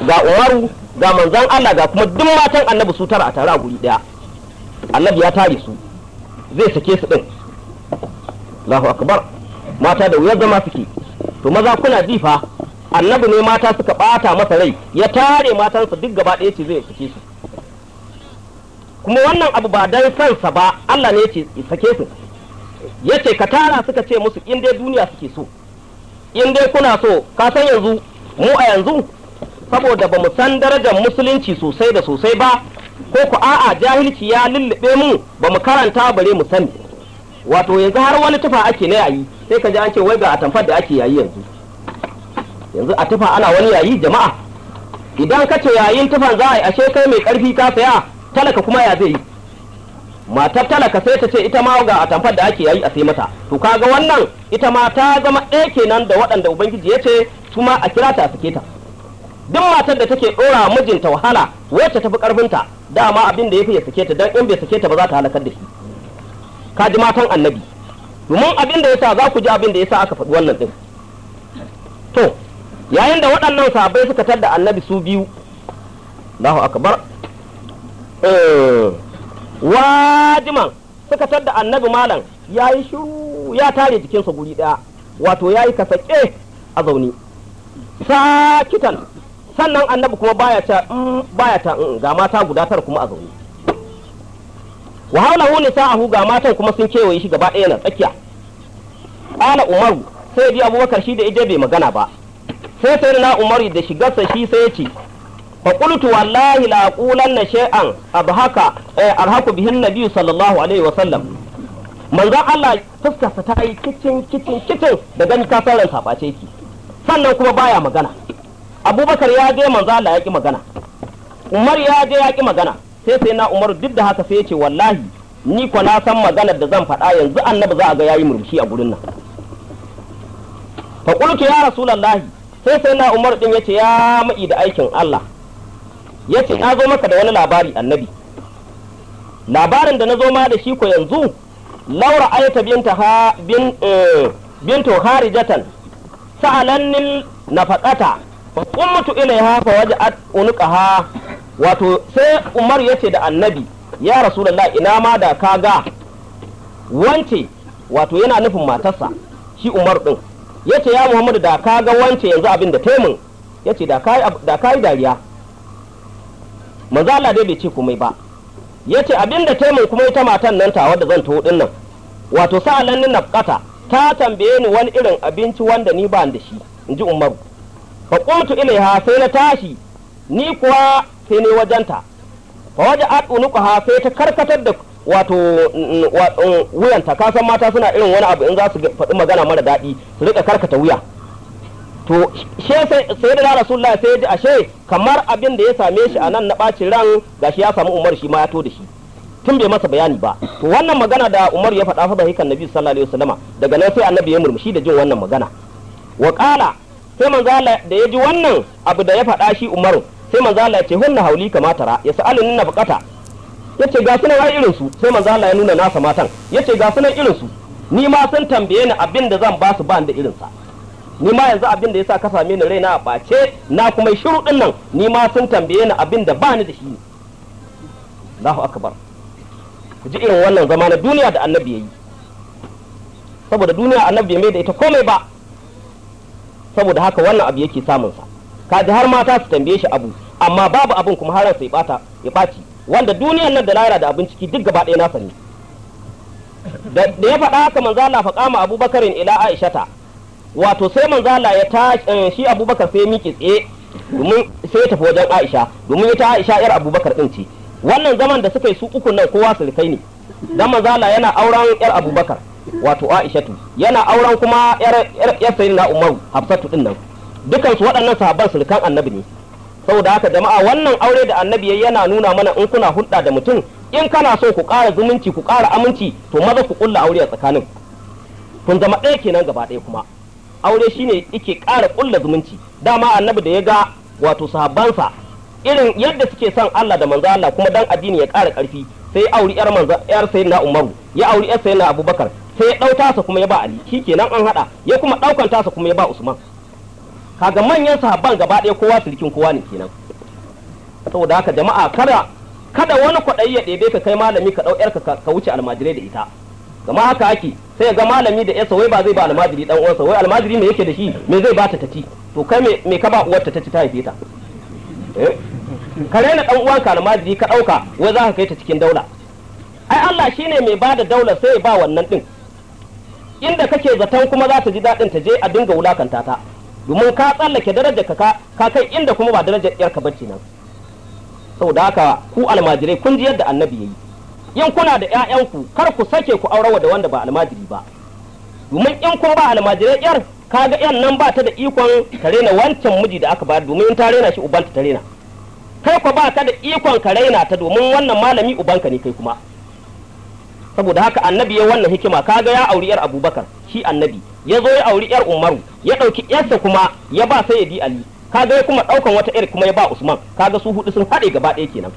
ga umaru ga manzan Allah ga kuma duk matan annabi su tara a tare a guri daya annabi ya tare su zai sake su din Allahu akbar mata da wuyar zama suke to maza kuna ji fa annabi ne mata suka bata masa rai ya tare matansa duk gaba ɗaya ce zai sake su kuma wannan abu ba dan sansa ba Allah ne ce sake su yace ka tara suka ce musu in dai duniya suke so in dai kuna so ka san yanzu mu a yanzu saboda ba mu san darajar musulunci sosai da sosai ba ko ku a'a jahilci ya lullube mu ba mu karanta bare mu sani wato yanzu har wani tufa ake na yayi sai ka ji an ce wai ga atamfar da ake yayi yanzu yanzu a tufa ana wani yayi jama'a idan ka ce yayin tufan za a yi ashe kai mai karfi ka saya talaka kuma ya zai yi matar talaka sai ta ce ita ma ga atamfar da ake yayi a sai mata to kaga wannan ita ma ta zama ɗaya kenan da waɗanda ubangiji ya ce su ma a kira ta a sake ta duk matar da take ɗora mijinta wahala wacce tafi karfinta dama abin da ya fi ya sake ta dan in bai sake ta ba za ta halakar da shi ka ji matan annabi domin abin da yasa za ku ji abin da yasa aka faɗi wannan din to yayin da waɗannan sahabbai suka tar da annabi su biyu Allahu akbar wajiman suka tar da annabi malam ya yi shiru ya tare jikinsa guri ɗaya wato ya yi kasake a zaune sakitan sannan annabi kuma baya ta baya ta ga mata guda tara kuma a zaune wa haulahu nisa'ahu ga matan kuma sun kewaye shi gaba ɗaya na tsakiya qala umaru sai bi abubakar shi da ije bai magana ba sai sai na umaru da shigarsa shi sai ya ce fa qultu wallahi la aqulanna shay'an abhaka arhaku bihin nabi sallallahu alaihi wa sallam manzon Allah fuskarsa ta yi kicin kicin kicin da gani ka san ransa bace ki sannan kuma baya magana abubakar ya je manzo Allah ya ki magana umar ya je ya ki magana sai sai na umar duk da haka sai ya ce wallahi ni ko na san maganar da zan faɗa yanzu annabi za a ga yayi murmushi a gurin nan fa qultu ya rasulullahi sai sai na umar din yace ya mai da aikin Allah yace na zo maka da wani labari annabi labarin da na zo ma da shi ko yanzu laura ayata binta ha bin bintu harijatan sa'alannin nafaqata fa qumtu ilaiha fa waja'at unqaha wato sai Umar yace da Annabi ya Rasulullah ina ma da kaga wance wato yana nufin matarsa shi Umar din yace ya Muhammadu da kaga wance yanzu abin da taimun yace da kai da kai dariya manzo Allah dai bai ce komai ba yace abin da taimun kuma ita matan nan tawa da zan taho din nan wato sa'alannin nafqata ta tambaye ni wani irin abinci wanda ni ba da shi in ji umaru fa qumtu ilaiha sai na tashi ni kuwa sai ne wajenta fa waje at unuqaha sai ta karkatar da wato wuyanta ka san mata suna irin wani abu in za su faɗi magana mara daɗi su rika karkata wuya to she sai sai da rasulullah sai ya ji ashe kamar abin da ya same shi a nan na ɓacin ran gashi ya samu umar shi ma ya to da shi tun bai masa bayani ba to wannan magana da Umar ya faɗa fa hikan Nabi sallallahu alaihi wasallama daga nan sai Annabi ya murmushi da jin wannan magana wa qala sai manzo Allah da ya ji wannan abu da ya faɗa shi Umar sai manzo Allah ya ce hunna hauli kama tara ya sa'alun na bukata yace ga sunan ai irin su sai manzo Allah ya nuna nasa matan yace ga sunan irin su ni ma sun tambaye ni abin da zan ba su ba da irin sa ni ma yanzu abin da yasa ka same ni raina a bace na kuma shiru din nan ni ma sun tambaye ni abin da ba ni da shi Allahu akbar ku ji irin wannan zama na duniya da annabi ya yi saboda duniya annabi ya mai da ita komai ba saboda haka wannan abu yake samunsa kaji har mata su tambaye shi abu amma babu abin kuma har sai bata ya ɓaci wanda duniyan nan da lahira da abin ciki duk gaba ɗaya nasa ne da ya faɗa haka manzo Allah fa kama Abubakarin ila Aishata wato sai manzo Allah ya ta shi Abubakar sai ya miƙe tsaye domin sai ya tafi wajen Aisha domin ita Aisha yar Abubakar din ce wannan zaman da suka yi su uku nan kowa surukai ne dan manzala yana auren yar abubakar wato aishatu yana auren kuma yar yar sayyidina umaru hafsatu din nan dukan su waɗannan sahabban surukan annabi ne saboda haka jama'a wannan aure da annabi yayi yana nuna mana in kuna hulɗa da mutum in kana so ku ƙara zumunci ku ƙara aminci to maza ku ƙulla aure a tsakanin kun zama ɗaya kenan gaba ɗaya kuma aure shine yake ƙara ƙulla zumunci dama annabi da ya ga wato sahabbansa irin yadda suke son Allah da manzo Allah kuma dan addini ya ƙara ƙarfi sai ya auri yar manzo yar sayyidina Umaru ya auri yar sayyidina Abubakar sai ya ɗauta sa kuma ya ba Ali shikenan an hada ya kuma ɗaukan tasa kuma ya ba Usman kaga manyan sahabban gaba ɗaya kowa sirikin kowa ne kenan saboda haka jama'a kada kada wani kwaɗayi ya ɗebe ka kai malami ka ɗau yarka ka wuce almajirai da ita gama haka ake sai ga malami da yarsa wai ba zai ba almajiri dan uwansa wai almajiri me yake da shi me zai bata ta ci to kai me me ka ba uwarta ta ci ta haife ta eh ka raina dan uwanka almajiri ka ɗauka wai za ka kai ta cikin daula ai Allah shine mai bada daula sai ya ba wannan din inda kake zaton kuma za ta ji daɗin ta je a dinga wulakanta ta domin ka tsallake darajar ka ka kai inda kuma ba darajar yarka bacci nan saboda haka ku almajirai kun ji yadda annabi yayi in kuna da ƴaƴanku kar ku sake ku aurawa da wanda ba almajiri ba domin in kun ba almajirai yar kaga yan nan ba ta da ikon ta rena wancan miji da aka ba domin in ta rena shi ubanta ta rena kai ko ba ka da ikon ka raina ta domin wannan malami ubanka ne kai kuma saboda haka annabi ya wannan hikima kaga ya auri yar abubakar shi annabi ya zo ya auri yar umaru ya ɗauki yarsa kuma ya ba sayyidi ali kaga ya kuma ɗaukan wata yar kuma ya ba usman kaga su hudu sun haɗe gaba ɗaya kenan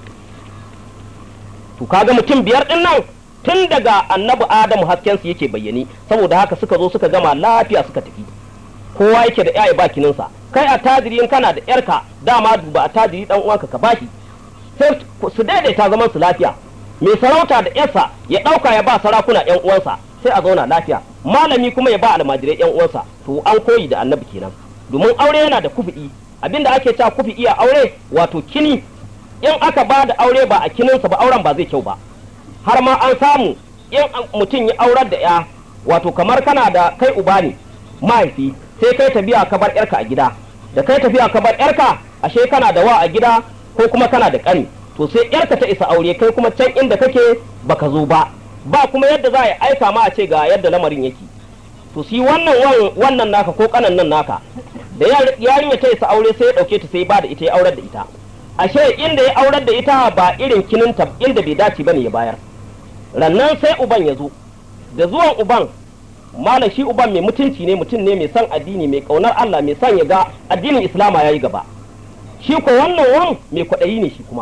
to kaga mutum biyar din nan tun daga annabi adamu hasken su yake bayyane saboda haka suka zo suka gama lafiya suka tafi kowa yake da yayi bakininsa kai a tajiri in kana da yarka dama duba a tajiri dan uwanka ka bashi sai su daidaita zaman su lafiya mai sarauta da yarsa ya ɗauka ya ba sarakuna yan uwansa sai a zauna lafiya malami kuma ya ba almajirai yan uwansa to an koyi da annabi kenan domin aure yana da kufi'i abinda ake cewa kufi'i a aure wato kini in aka ba da aure ba a kininsa ba auren ba zai kyau ba har ma an samu in mutum ya aurar da ya wato kamar kana da kai uba ne mahaifi sai kai tafiya ka bar yarka a gida da kai tafiya ka bar yarka ashe kana da wa a gida ko kuma kana da ƙani to sai yarka ta isa aure kai kuma can inda kake baka zo ba ba kuma yadda za a aika ma a ce ga yadda lamarin yake to si wannan wannan naka ko kanan nan naka da yarinya ta isa aure sai ya dauke ta sai ba da ita ya aurar da ita ashe inda ya aurar da ita ba irin kininta inda bai dace bane ya bayar rannan sai uban ya zo da zuwan uban malam shi uban mai mutunci ne mutum ne mai son addini mai kaunar Allah mai son ya ga addinin islama yayi gaba shi ko wannan wan mai kwaɗayi ne shi kuma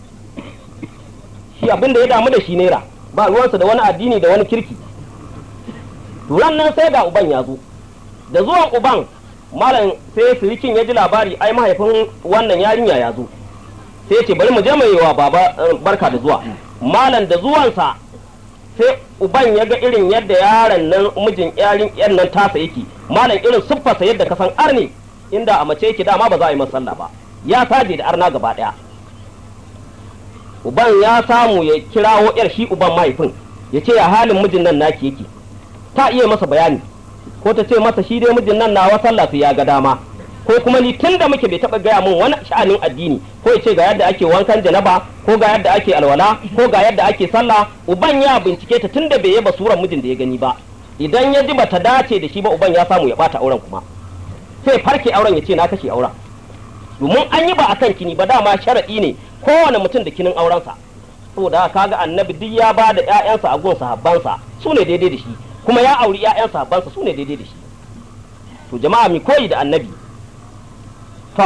shi abin da ya damu da shi naira ba ruwansa da wani addini da wani kirki rannan sai ga uban ya zo da zuwan uban malam sai sirikin ya ji labari ai mahaifin wannan yarinya ya zo sai ya ce bari mu je mai wa baba barka da zuwa malam da zuwansa sai uban ya ga irin yadda yaron nan mijin yarin yan nan tasa yake malam irin siffarsa yadda ka san arne inda a mace yake dama ba za a yi masa sallah ba ya saje da arna gaba daya uban ya samu ya kirawo yar shi uban mahaifin ya ce ya halin mijin nan naki yake ta iya masa bayani ko ta ce masa shi dai mijin nan nawa sallah su ya ga dama ko kuma ni tun da muke bai taɓa gaya min wani sha'anin addini ko ya ce ga yadda ake wankan janaba ko ga yadda ake alwala ko ga yadda ake sallah uban ya bincike ta tun da bai yaba suran mijin da ya gani ba idan ya ji bata dace da shi ba uban ya samu ya bata auren kuma sai farke auren ya ce na kashe auren domin an yi ba a kan kini ba dama sharaɗi ne kowane mutum da kinin aurensa saboda kaga annabi duk ya ba da ƴaƴansa a gun sahabbansa su ne daidai da shi kuma ya auri ƴaƴan sahabbansa su ne daidai da shi to jama'a mi koyi da annabi to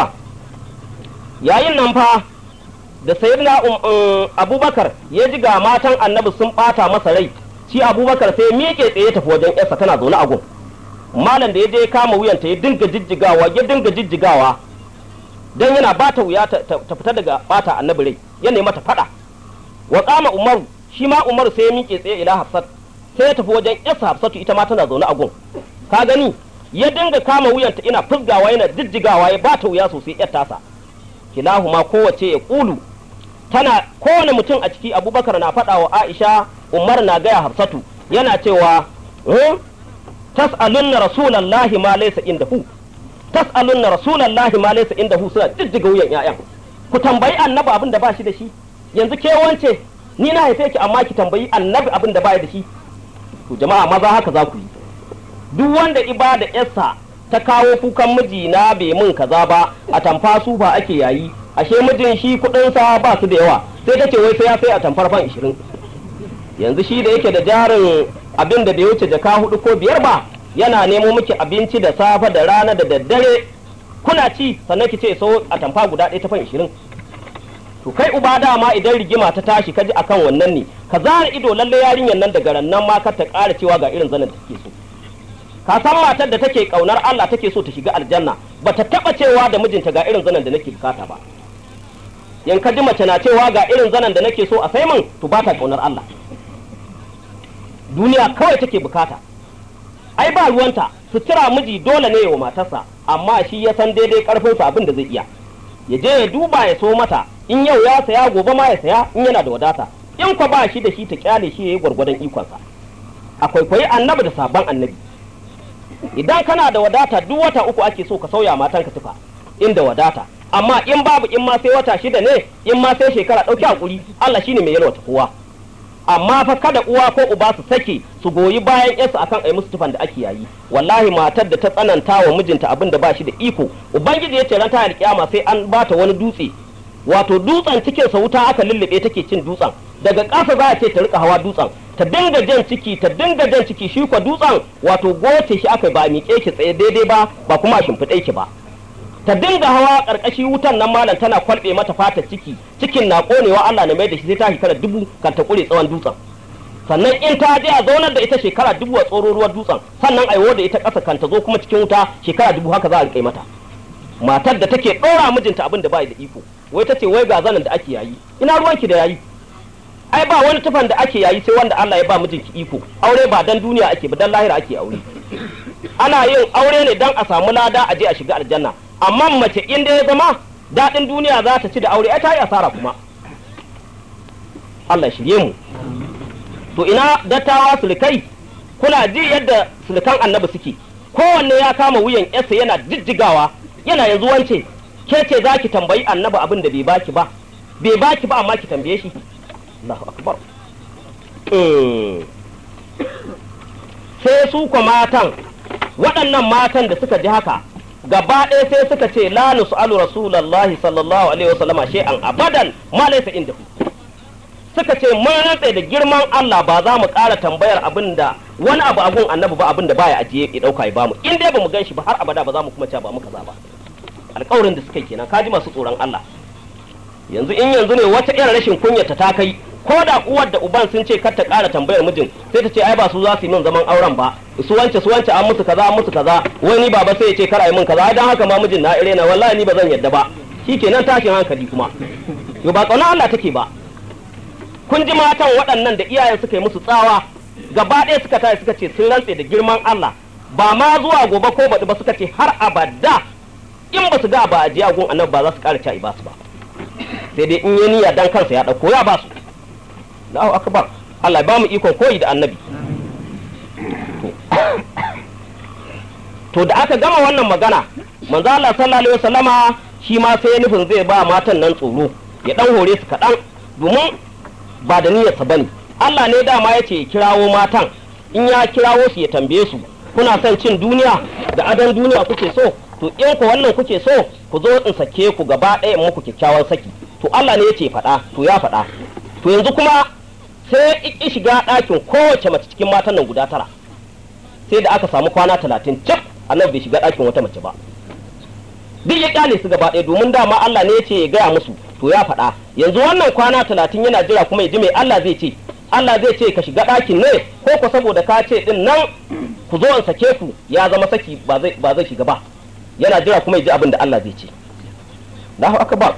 yayin nan fa da sayyidina abubakar ya ji ga matan annabi sun bata masa rai shi abubakar sai miƙe tsaye tafi wajen yarsa tana zaune a gun malam da ya je kama wuyanta ya dinga jijjigawa ya dinga jijjigawa dan yana bata wuya ta fita daga bata annabi rai ya nemi ta fada wa kama umaru shi ma umaru sai ya miƙe tsaye ila hafsat sai ya tafi wajen yarsa hafsatu ita ma tana zaune a gun ka gani ya dinga kama wuyanta ina fusgawa yana jijjigawa ya bata wuya sosai yar tasa kilahuma kowace ya kulu tana kowane mutum a ciki abubakar na faɗa wa aisha umar na gaya hafsatu yana cewa tas'alunna rasulallahi ma laysa indahu tas'alunna rasulallahi ma laysa indahu suna jijjiga wuyan ƴaƴan ku tambayi annabi abin da ba shi da shi yanzu ke wance ni na haife ki amma ki tambayi annabi abin da ba da shi to jama'a maza haka za ku yi duk wanda ibada yarsa ta kawo kukan miji na bai mun kaza ba a tamfa su ba ake yayi ashe mijin shi kudinsa ba su da yawa sai ta ce wai sai ya sai a tamfar fan 20 yanzu shi da yake da jarin abin da bai wuce jaka hudu ko biyar ba yana nemo miki abinci da safe da rana da daddare kuna ci sannan ki ce so a tamfa guda ɗaya ta fan 20 to kai uba dama idan rigima ta tashi kaji akan wannan ne ka zara ido lalle yarinyar nan daga rannan ma ka ta ƙara cewa ga irin zanen da take so ka san matar da take kaunar Allah take so ta shiga aljanna bata taba cewa da mijinta ga irin zanen da nake bukata ba in ka ji mace na cewa ga irin zanen da nake so a sai min to ba ta kaunar Allah duniya kawai take bukata ai ba ruwanta sutura miji dole ne wa matarsa amma shi ya san daidai karfinsa abin da zai iya ya je ya duba ya so mata in yau ya saya gobe ma ya saya in yana da wadata in kwa ba shi da shi ta kyale shi yayi gwargwadon ikonsa a kwaikwayi annabi da sabon annabi idan kana da wadata duk wata uku ake so ka sauya matanka tufa inda wadata amma in babu in ma sai wata shida ne in ma sai shekara ɗauki hakuri Allah shine mai yalwata kowa amma fa kada uwa ko uba su sake su goyi bayan yarsu akan ai musu tufan da ake yayi wallahi matar da ta tsananta wa mijinta abin da ba shi da iko ubangiji ya ce ran ta alkiyama sai an bata wani dutse wato dutsen cikin sa wuta aka lullube take cin dutsen daga ƙasa za a ce ta rika hawa dutsen ta dinga jan ciki ta dinga jan ciki shi kwa dutsen wato goce shi aka ba miƙe ki tsaye daidai ba ba kuma a shimfiɗe ki ba ta dinga hawa ƙarƙashi wutan nan malam tana kwalɓe mata fata ciki cikin na ƙonewa Allah na mai da shi sai ta shekara dubu kan ta ƙure tsawon dutsen sannan in ta je a zaunar da ita shekara dubu a tsoro ruwan dutsen sannan aiwo da ita ƙasa kan ta zo kuma cikin wuta shekara dubu haka za a riƙe mata matar da take ɗora mijinta abin da ba da iko wai ta ce wai ga zanen da ake yayi ina ruwanki da yayi ai ba wani tufan da ake yayi sai wanda Allah ya ba mijinki iko aure ba dan duniya ake ba dan lahira ake aure ana yin aure ne dan a samu lada a je a shiga aljanna amma mace in da ya zama daɗin duniya za ta ci da aure ai ta yi asara kuma Allah shirye mu to ina dattawa sulkai kuna ji yadda sulkan annabi suke kowanne ya kama wuyan yarsa yana jijjigawa yana yanzu wance ke ce za ki tambayi annabi abin da bai baki ba bai baki ba amma ki tambaye shi Allahu akbar sai su kwa matan waɗannan matan da suka ji haka gaba ɗaya sai suka ce la nus'alu rasulullahi sallallahu alaihi wasallama shay'an abadan ma laysa indahu suka ce mun rantsa da girman Allah ba za mu ƙara tambayar abin da wani abu a gun annabi ba abin da baya ajiye ya ɗauka ya bamu in dai bamu gan shi ba har abada ba za mu kuma ce ba mu kaza ba alƙawarin da suka yi kenan kaji masu tsoron Allah yanzu in yanzu ne wata irin rashin kunyata ta kai ko da uwar da uban sun ce kar ta ƙara tambayar mijin sai ta ce ai ba su za su yi min zaman auren ba su wance su wance an musu kaza an musu kaza wai ni baba sai ya ce kar a yi min kaza dan haka ma mijin na ire na wallahi ni ba zan yadda ba shikenan tashin hankali kuma yo ba kauna Allah take ba kun ji matan waɗannan da iyayen suka yi musu tsawa gaba ɗaya suka tashi suka ce sun rantse da girman Allah ba ma zuwa gobe ko baɗi ba suka ce har abada in ba su ga ba a jiya gun annabi ba za su ƙara ci ba su ba sai dai in ya niyya dan kansa ya ɗauko ya ba su Allahu akbar Allah ya ba mu ikon koyi da annabi to da aka gama wannan magana manzo Allah sallallahu alaihi wasallama shi ma sai nufin zai ba matan nan tsoro ya dan hore su kaɗan domin ba da niyyarsa bane Allah ne dama ya ce kirawo matan in ya kirawo su ya tambaye su kuna son cin duniya da adon duniya kuke so to in ku wannan kuke so ku zo in sake ku gaba ɗaya muku kyakkyawan saki to Allah ne ya ce faɗa to ya faɗa to yanzu kuma sai ki shiga ɗakin kowace mace cikin matan nan guda tara sai da aka samu kwana talatin cif annabi bai shiga ɗakin wata mace ba duk ya kyale su gaba ɗaya domin dama Allah ne ya ce ya gaya musu to ya faɗa yanzu wannan kwana talatin yana jira kuma ya ji mai Allah zai ce Allah zai ce ka shiga ɗakin ne ko ko saboda ka ce din nan ku zo in sake ku ya zama saki ba zai ba zai shiga ba yana jira kuma ya ji abin da Allah zai ce Allahu akbar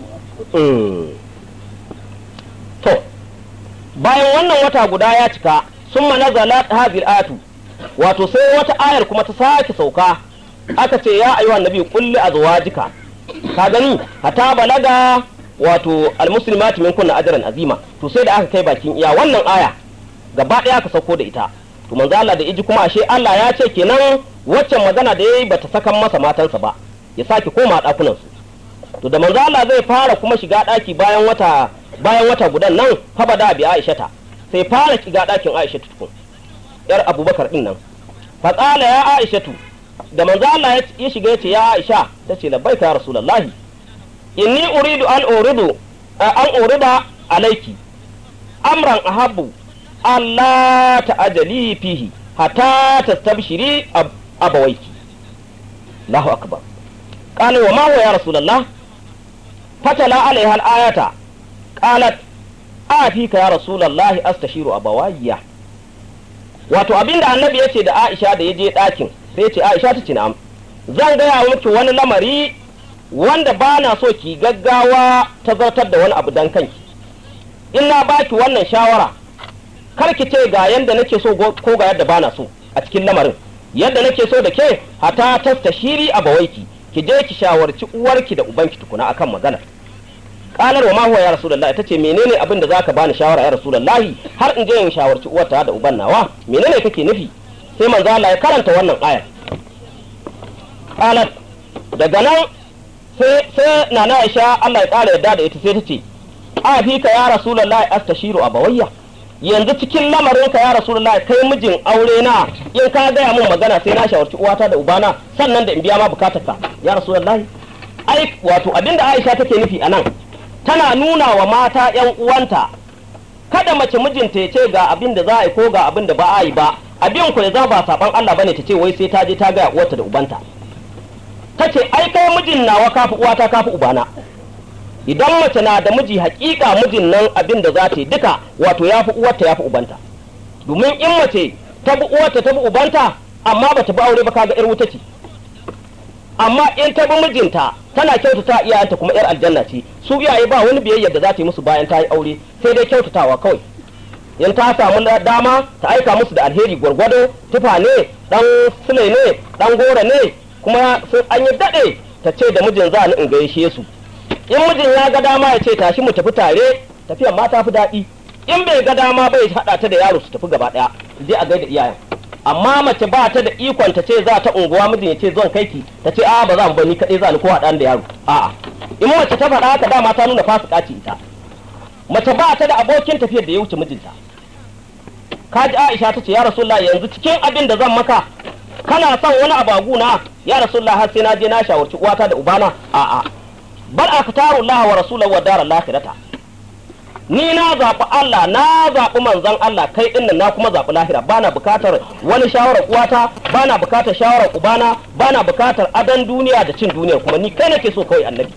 to bayan wannan wata guda ya cika sun nazalat hadhihi atu wato sai wata ayar kuma ta sake sauka aka ce ya ayyuha annabi kulli azwajika ka gani hata balaga wato almuslimati min kunna ajran azima to sai da aka kai bakin iya wannan aya gaba daya aka sauko da ita to manzo Allah da iji kuma ashe Allah ya ce kenan waccan magana da yayi bata sakan masa matansa ba ya sake koma dakunan su to da manzo Allah zai fara kuma shiga daki bayan wata bayan wata gudan nan fa bada bi Aisha ta sai fara shiga dakin Aisha tukun yar Abubakar din nan fa qala ya Aisha da manzo Allah ya shiga yace ya Aisha tace labbaika ya Rasulullahi inni uridu an uridu an urida alayki amran ahabbu Allah ta'ajali fihi hatta tastabshiri abawaiki Allahu akbar qala wa ma huwa ya Rasulullah fatala alaiha al-ayata qalat afika ya Rasulullah astashiru abawayya wato abinda annabi yace da Aisha da yaje dakin sai yace Aisha ta ce na'am zan gaya miki wani lamari wanda ba na so ki gaggawa ta zartar da wani abu dan kanki in na baki wannan shawara kar ki ce ga yadda nake so ko ga yadda bana so a cikin lamarin yadda nake so da ke hata tasta shiri a bawaiki ki je ki shawarci uwarki da ubanki tukuna akan maganar kalar wa ma huwa ya rasulullahi tace menene abin da zaka bani shawara ya rasulullahi har in je in shawarci uwarta da uban nawa menene kake nufi sai manzo Allah ya karanta wannan ayar qalat daga nan sai sai nana Aisha Allah ya kara yadda da ita sai tace a fi ka ya rasulullahi astashiru abawayya yanzu cikin lamarin ka ya rasulullahi kai mijin aure na in ka gaya min magana sai na shawarci uwata da ubana sannan da in biya ma bukatarka ya rasulullahi ai wato abinda Aisha take nufi anan tana nuna wa mata ‘yan uwanta kada mace mijinta ya ce ga abin da za a yi ko ga abin da ba a yi ba abin ku ya zama ba saban Allah bane ta ce wai sai ta je ta gaya uwarta da ubanta ta ce ai kai mijin nawa kafi uwata kafi ubana idan mace na da miji hakika mijin nan abin da za ta yi duka wato ya fi uwarta ya fi ubanta domin in mace ta bi uwarta ta bi ubanta amma ba ta bi aure ba kaga yar wuta ce amma in ta bi mijinta tana kyautata iyayenta kuma yar aljanna ce su iyaye ba wani biyayya da za ta yi musu bayan ta yi aure sai dai kyautatawa kawai in ta samu dama ta aika musu da alheri gwargwado tufa ne dan sule ne dan gora ne kuma sun an yi dade ta ce da mijin za ni in gaishe su in mijin ya ga dama ya ce tashi mu tafi tare tafiyan ma ta fi daɗi in bai ga dama bai haɗa ta da yaro su tafi gaba ɗaya je a gaida iyayen amma mace ba ta da ikon ta ce za ta unguwa mijin ya ce zon kai ki ta ce a ba za mu bani kaɗai za ni ko haɗa da yaro a'a in mace ta faɗa haka dama ta nuna fasika ce ita mace ba ta da abokin tafiyar da ya wuce mijinta kaji Aisha ta ce ya Rasulullah yanzu cikin abin da zan maka kana son wani abagu na ya Rasulullah har sai na je na shawarci uwata da ubana a'a bal aktaru Allah wa rasulahu wa daral akhirata ni na zaɓi Allah na zaɓi manzon Allah kai ɗin na kuma zaɓi lahira bana bukatar wani shawarar uwata bana bukatar shawarar ubana bana bukatar adan duniya da cin duniyar kuma ni kai nake so kawai annabi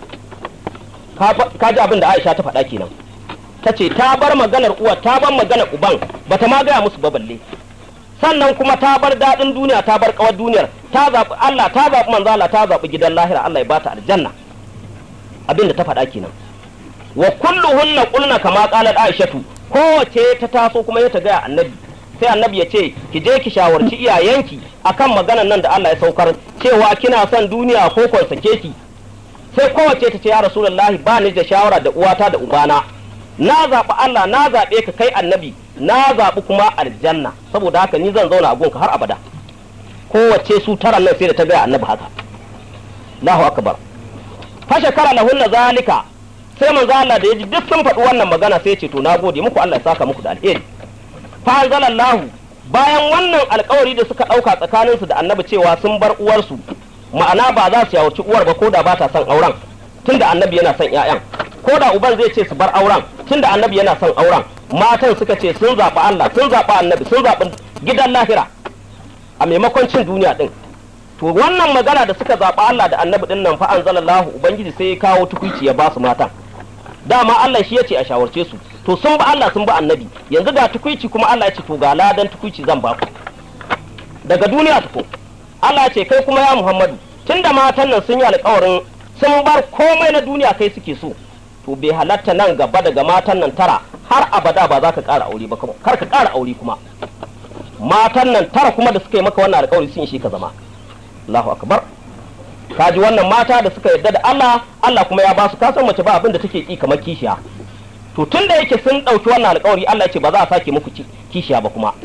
ka ji abin da Aisha ta faɗa kenan ta ce ta bar maganar uwa ta bar maganar uban bata ma gaya musu ba balle sannan kuma ta bar daɗin duniya ta bar kawar duniyar ta zaɓi Allah ta zaɓi manzo Allah ta zaɓi gidan lahira Allah ya bata aljanna abin da ta faɗa kenan wa kulluhunna qulna kama qalat aishatu kowace ta taso kuma ya ta gaya annabi sai annabi ya ce ki je ki shawarci iyayenki akan maganan nan da Allah ya saukar cewa kina son duniya ko kon sake ki sai kowace ta ce ya rasulullahi ba ni da shawara da uwata da ubana na zaɓi Allah na zaɓe ka kai annabi na zaɓi kuma aljanna saboda haka ni zan zauna a gunka har abada kowace su tara nan sai da ta gaya annabi haka Allahu akbar fashe kara lahunna zalika sai manzo Allah da yaji duk sun faɗi wannan magana sai ce to na gode muku Allah ya saka muku da alheri fa anzalallahu bayan wannan alkawari da suka ɗauka tsakanin su da annabi cewa sun bar uwarsu ma'ana ba za su yawarci uwar ba ko da ba ta son auren tunda annabi yana son ƴaƴan ko da uban zai ce su bar auren tunda annabi yana son auren matan suka ce sun zaɓi Allah sun zaɓi annabi sun zaɓi gidan lahira a maimakon cin duniya din to wannan magana da suka zaɓi Allah da annabi din nan fa anzalallahu ubangiji sai ya kawo tukuici ya ba su matan dama Allah shi yace a shawarce su to sun ba Allah sun ba annabi yanzu ga tukuici kuma Allah ya ce to ga ladan tukuici zan ba ku daga duniya tuko Allah ce kai kuma ya Muhammadu tunda matan nan sun yi alƙawarin sun bar komai na duniya kai suke so to bai halatta nan gaba daga matan nan tara har abada ba za ka ƙara aure ba kuma kar ka ƙara aure kuma matan nan tara kuma da suka yi maka wannan alƙawari sun shi ka zama Allahu akbar kaji wannan mata da suka yarda da Allah Allah kuma ya ba su kasan mace ba abin da take ki kamar kishiya to tun da yake sun ɗauki wannan alƙawari Allah ya ce ba za a sake muku kishiya ba kuma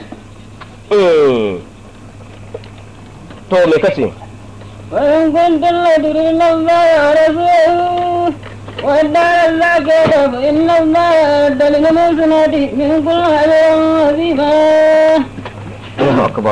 to me kace وإن كنتم لتريدون الله ورسوله والدار الآخرة فإن الله أعد للمحسنات منكم أجرا عظيما. Allahu akbar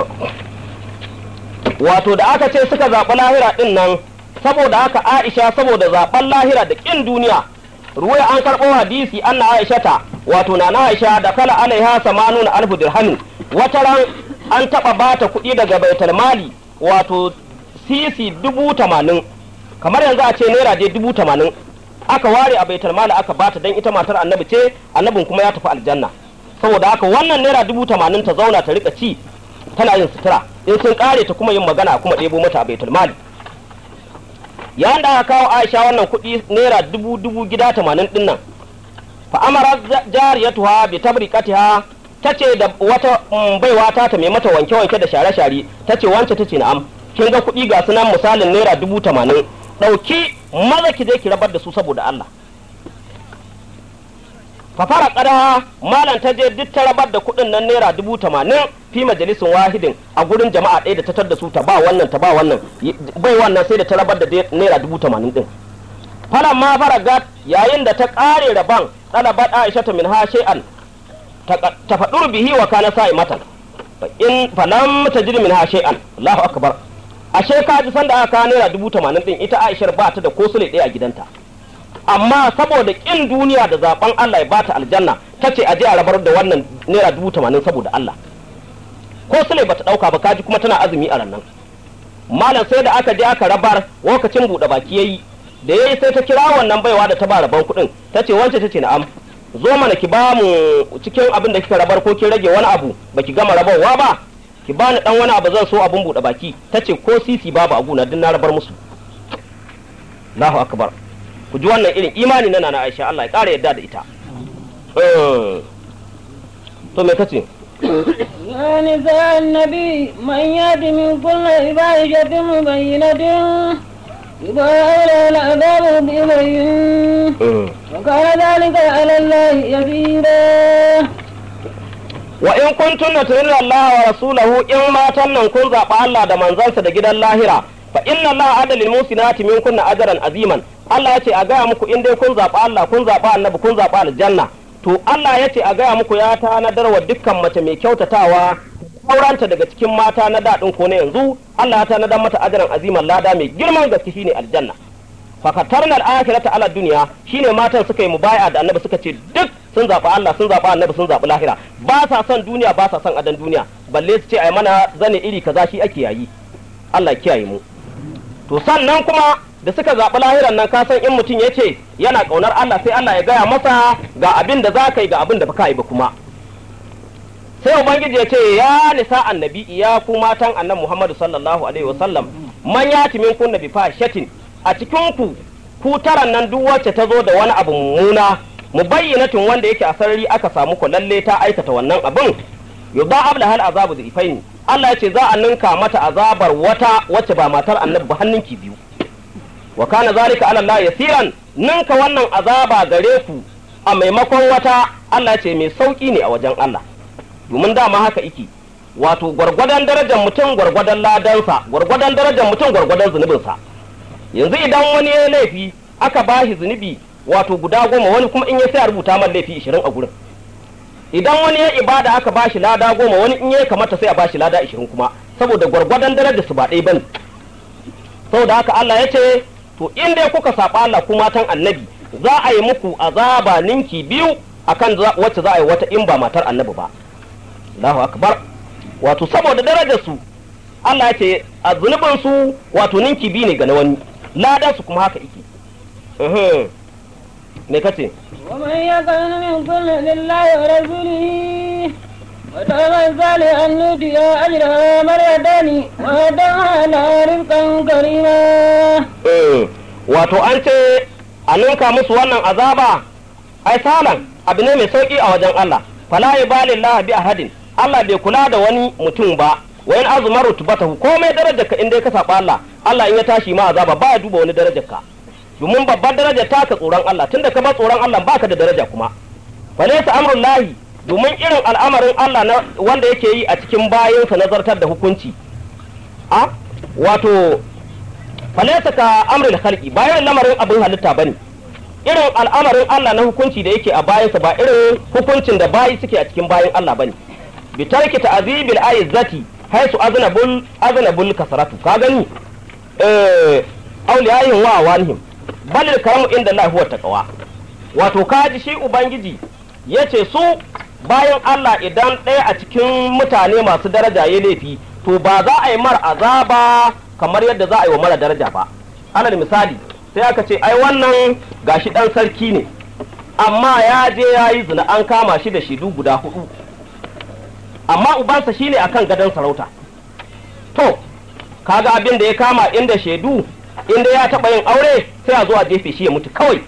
wato da aka ce suka zaɓi lahira ɗin nan saboda haka Aisha saboda zaɓen lahira da ƙin duniya ruwaya an karɓo hadisi anna Aisha ta wato na na Aisha da kala alaiha samanuna alfu dirhamin wata ran an taɓa bata kuɗi daga baitul mali wato sisi dubu tamanin kamar yanzu a ce naira dai dubu tamanin aka ware a baitul mali aka bata dan ita matar annabi ce annabin kuma ya tafi aljanna saboda haka wannan naira dubu tamanin ta zauna ta rika ci tana yin sutura in sun kare ta kuma yin magana kuma ɗebo mata a baitul mali yayin da aka kawo Aisha wannan kuɗi naira dubu dubu gida tamanin din nan fa amara jariyatuha bi tabriqatiha tace da wata baiwa ta ta mai mata wanke wanke da share share tace wance tace na'am kin ga kuɗi ga sunan misalin naira dubu tamanin ɗauki maza ki je ki rabar da su saboda Allah fafara kada malam ta je duk ta rabar da kuɗin nan naira dubu tamanin fi majalisin wahidin a gurin jama'a ɗaya da ta tar da su ta ba wannan ta ba wannan bai wannan sai da ta rabar da naira dubu tamanin ɗin falan ma faragat yayin da ta ƙare raban ɗalabat aisha ta min ha shay'an ta faɗur bihi wa kana sa'i matan in falam ta jiri min ha shay'an Allahu akbar ashe ka ji sanda aka kawo naira dubu tamanin ɗin ita aishar ba ta da ko sule ɗaya a gidanta amma saboda ƙin duniya da zaben Allah ya bata aljanna ta ce a je a rabar da wannan naira dubu tamanin saboda Allah ko sule bata ɗauka ba kaji kuma tana azumi a rannan malam sai da aka je aka rabar lokacin buɗe baki yayi da yayi sai ta kira wannan baiwa da ta ba rabon kuɗin ta ce wance ta ce na'am zo mana ki ba mu cikin abin da kika rabar ko kin rage wani abu baki gama rabarwa ba ki bani dan wani abu zan so abin buɗe baki ta ce ko sisi babu a guna duk na rabar musu Allahu akbar ku ji wannan irin imani na nana Aisha Allah ya ƙara yadda da ita to me kace يا نساء النبي من يأت من كل فاحشة مبينة يضاعف له العذاب بأمرين وكان ذلك على الله يسيرا wa in kuntunna turinna Allah wa rasulahu in matan nan kun zaɓa Allah da manzansa da gidan lahira fa inna Allah adalil musinati min kunna ajran aziman Allah ya ce a gaya muku in dai kun zaɓa Allah kun zaɓa annabi kun zaɓa aljanna to Allah ya ce a gaya muku ya tanadar wa dukkan mace mai kyautatawa auranta daga cikin mata na daɗin ko na yanzu Allah ya tanadar mata ajran aziman lada mai girman gaske shine aljanna fakatarnal akhirata ala duniya shine matan suka yi mubaya da annabi suka ce duk sun zaɓi Allah sun zaɓi annabi sun zaɓi lahira ba sa son duniya ba sa son adan duniya balle su ce ai mana zane iri kaza shi ake yayi Allah ya kiyaye mu to sannan kuma da suka zaɓi lahiran nan ka san in mutum ya ce yana ƙaunar Allah sai Allah ya gaya masa ga abin da za ka yi ga abin da baka yi ba kuma sai ubangiji ya ce ya nisa annabi ya ku matan annabi Muhammadu sallallahu alaihi wasallam man yati min kunna bi fashatin a cikin ku ku taran nan duk wacce ta zo da wani abu mummuna mubayyinatin wanda yake a sarari aka samu ku lalle ta aikata wannan abin yudha'ab lahal azabu dhifaini Allah ya ce za a ninka mata azabar wata wacce ba matar annabi ba hannunki biyu wa kana zalika ala Allah yasiran ninka wannan azaba gare ku a maimakon wata Allah ya ce mai sauki ne a wajen Allah domin dama haka iki wato gwargwadon darajar mutum gwargwadon ladansa gwargwadon darajar mutum gwargwadon zunubinsa yanzu idan wani ya laifi aka bashi zunubi wato guda goma wani kuma in ya sai a rubuta man laifi ishirin a gurin idan wani ya ibada aka bashi lada goma wani in ya kamata sai a bashi lada ishirin kuma saboda gwargwadon darajar su ba ɗaya bane saboda haka Allah ya ce to in dai kuka saba Allah ku matan annabi za a yi muku azaba ninki biyu akan wacce za a yi wata in ba matar annabi ba Allahu akbar wato saboda darajar su Allah ya ce a zunubin su wato ninki biyu ne ga na wani ladan su kuma haka yake me kace ومن يكن منكم لله ورسوله وتعمل صالحا نؤتي اجرها مرتين وادعها لها رزقا كريما wato an ce a ninka musu wannan azaba ai salan abu ne mai sauki a wajen Allah fala yubalillahu bi ahadin Allah bai kula da wani mutum ba wa in azuma rutubatahu komai darajar ka in dai ka saba Allah Allah in ya tashi ma azaba ba ya duba wani darajar ka domin babbar daraja ta ka tsoron Allah tunda ka ba tsoron Allah baka da daraja kuma falaysa amrul lahi domin irin al'amarin Allah na wanda yake yi a cikin bayansa nazartar da hukunci a wato falaysa ka amrul khalqi bayan lamarin abin halitta bane irin al'amarin Allah na hukunci da yake a bayansa ba irin hukuncin da bayi suke a cikin bayan Allah bane bi tarki ta'zibil aizzati haisu aznabul aznabul kasratu ka gani eh auliyayin wa awanihim balil karamu inda Allah huwa taqwa wato kaji shi ubangiji yace su bayan Allah idan ɗaya a cikin mutane masu daraja ya laifi to ba za a yi mar azaba kamar yadda za a yi wa mara daraja ba alal misali sai aka ce ai wannan gashi dan sarki ne amma ya je ya yi zina an kama shi da shidu guda hudu amma ubansa shine akan gadon sarauta to kaga abin da ya kama inda shaidu inda ya taɓa yin aure sai a zo a jefe shi ya mutu kawai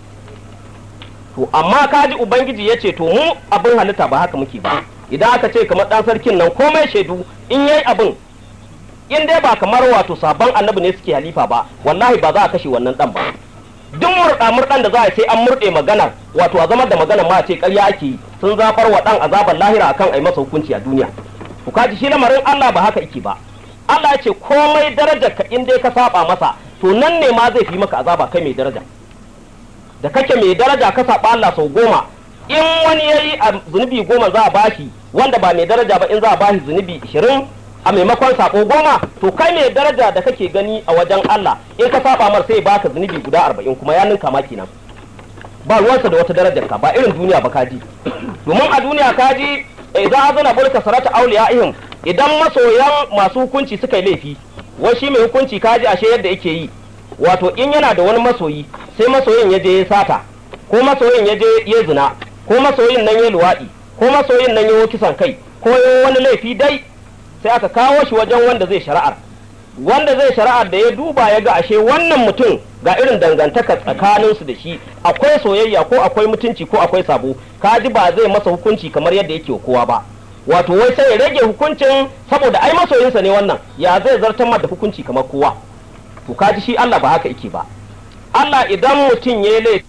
to amma kaji ubangiji ya ce to mu abin halitta ba haka muke ba idan aka ce kamar ɗan sarkin nan komai shaidu in yayi abin in dai ba kamar wato sabon annabi ne suke halifa ba wallahi ba za a kashe wannan dan ba duk murɗa murɗan da za a sai an murɗe maganar wato a zama da maganar ma a ce ƙarya ake yi sun zafar wa ɗan azabar lahira akan a yi masa hukunci a duniya ku kaji shi lamarin Allah ba haka yake ba Allah ya ce komai darajar ka in dai ka saba masa to nan ne ma zai fi maka azaba kai mai daraja da kake mai daraja ka saba Allah sau goma in wani yayi a zunubi goma za a bashi wanda ba mai daraja ba in za a bashi zunubi ishirin a maimakon sako goma to kai mai daraja da kake gani a wajen Allah in ka saba mar sai baka zunubi guda arba'in kuma ya ninka ma kenan ba ruwansa da wata darajar ka ba irin duniya ba kaji domin a duniya kaji idan azana bulka sarata ihim idan masoyan masu hukunci suka yi laifi wai shi mai hukunci kaji ashe yadda yake yi wato in yana da wani masoyi sai masoyin ya je ya sata ko masoyin ya je ya zina ko masoyin nan ya luwaɗi ko masoyin nan ya kisan kai ko ya wani laifi dai sai aka kawo shi wajen wanda zai shari'ar wanda zai shari'ar da ya duba ya ga ashe wannan mutum ga irin dangantaka tsakaninsu da shi akwai soyayya ko akwai mutunci ko akwai sabo kaji ba zai masa hukunci kamar yadda yake kowa ba wato wai sai ya rage hukuncin saboda ai masoyinsa ne wannan ya zai zartar da hukunci kamar kowa to kaji shi Allah ba haka yake ba Allah idan mutum ya yi laifi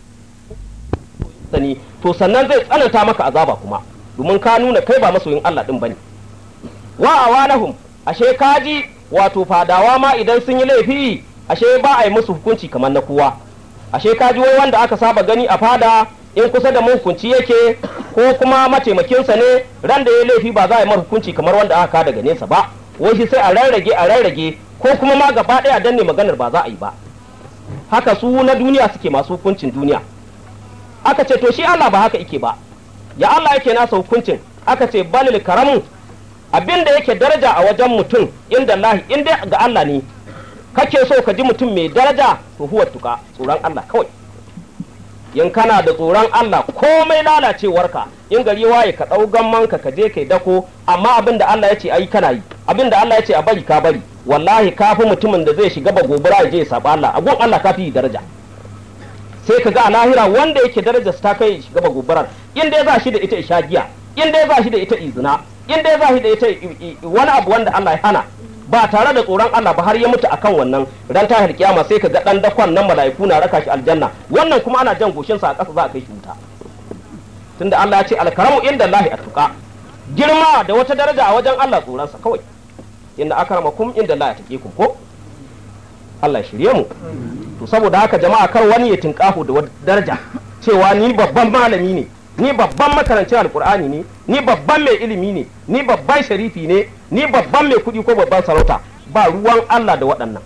sani to sannan zai tsananta maka azaba kuma domin ka nuna kai ba masoyin Allah din bane wa awanahum ashe kaji wato fadawa ma idan sun yi laifi ashe ba a yi musu hukunci kamar na kowa ashe kaji wai wanda aka saba gani a fada in kusa da hukunci yake ko kuma mataimakinsa ne ran da ya laifi ba za a yi mar hukunci kamar wanda aka daga nesa ba wai shi sai a rarrage a rarrage ko kuma ma gaba ɗaya danne maganar ba za a yi ba haka su na duniya suke masu hukuncin duniya aka ce to shi Allah ba haka yake ba ya Allah yake nasa hukuncin aka ce balil karamu abin da yake daraja a wajen mutum inda Allah in dai ga Allah ne kake so ka ji mutum mai daraja to huwa tuka tsoron Allah kawai in kana da tsoron Allah komai lalacewarka in gari waye ka ɗau gammanka ka je kai dako amma abin da Allah ya ce ayi kana yi abin da Allah ya ce a bari ka bari wallahi ka fi mutumin da zai shiga ba gobara ya je ya saba Allah a gun Allah ka fi daraja sai ka ga a lahira wanda yake daraja ta kai shiga ba gobarar in dai za shi da ita isha giya in dai za shi da ita izina in dai za shi da ita wani abu wanda Allah ya hana ba tare da tsoron Allah ba har ya mutu akan wannan ran tahir kiyama sai ka ga dan dakon nan mala'iku na raka shi aljanna wannan kuma ana jan goshin sa a ƙasa za a kai shi wuta tunda Allah ya ce alkaramu inda Allah atuqa girma da wata daraja a wajen Allah tsoron sa kawai inda akramakum inda Allah ya take ku ko Allah ya shirye mu to saboda haka jama'a kar wani ya tinkafu da wata daraja cewa ni babban malami ne ni babban makarancin alkur'ani ne ni babban mai ilimi ne ni babban sharifi ne ni babban mai kuɗi ko babban sarauta ba ruwan Allah da waɗannan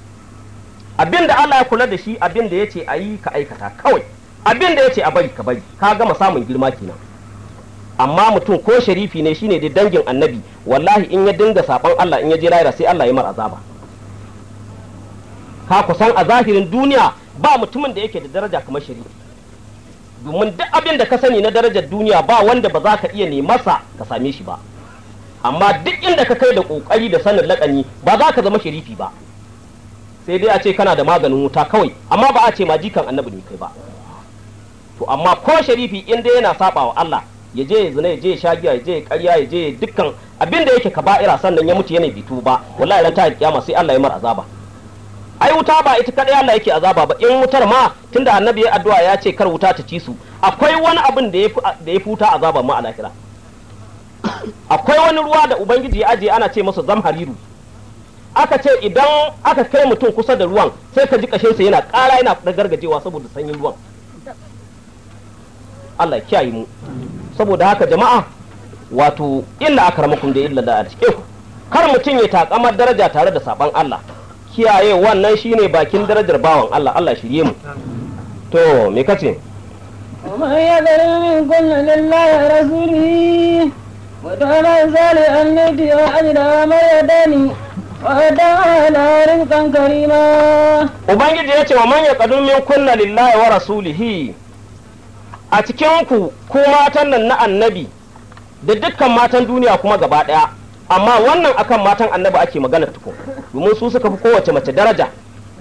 abin da Allah ya kula da shi abin da ya ce a yi ka aikata kawai abin da ya ce a bari ka bari ka gama samun girma kenan amma mutum ko sharifi ne shine da dangin annabi wallahi in ya dinga saban Allah in ya je lahira sai Allah ya mar azaba ka kusan a zahirin duniya ba mutumin da yake da daraja kamar sharifi domin duk abin da ka sani na darajar duniya ba wanda ba za ka iya nemasa ka same shi ba amma duk inda ka kai da kokari da sanin lakani ba za ka zama sharifi ba sai dai a ce kana da maganin wuta kawai amma ba a ce ma jikan annabi ne kai ba to amma ko sharifi in dai yana saba wa Allah ya je ya zina ya je ya sha giya ya je ya karya ya je dukkan abin da yake kaba'ira sannan ya mutu yana bitu ba wallahi ran ta kiyama sai Allah ya mar azaba ai wuta ba ita kadai Allah yake azaba ba in wutar ma tunda annabi ya addu'a ya ce kar wuta ta ci su akwai wani abin da ya da ya futa azaba ma a lahira akwai wani ruwa da ubangiji ya aje ana ce masa zamhariru aka ce idan aka kai mutum kusa da ruwan sai ka ji kashinsa yana ƙara yana gargajewa saboda sanyin ruwan Allah kiyaye mu saboda haka jama'a wato illa akramakum da illa da ku kar mutum ya takamar daraja tare da saban Allah kiyaye wannan shine bakin darajar bawan Allah Allah shirye mu to me kace ومن يذل منكن لله ورسوله وتولى ذلك أن يؤتي أجرها مرتين وأدعى رزقا كريما ubangiji ya ce wa man yaqadu min kunna lillahi wa rasulihi a cikin ku ku matan nan na annabi da dukkan matan duniya kuma gaba daya amma wannan akan matan annabi ake magana tukun domin su suka fi kowace mace daraja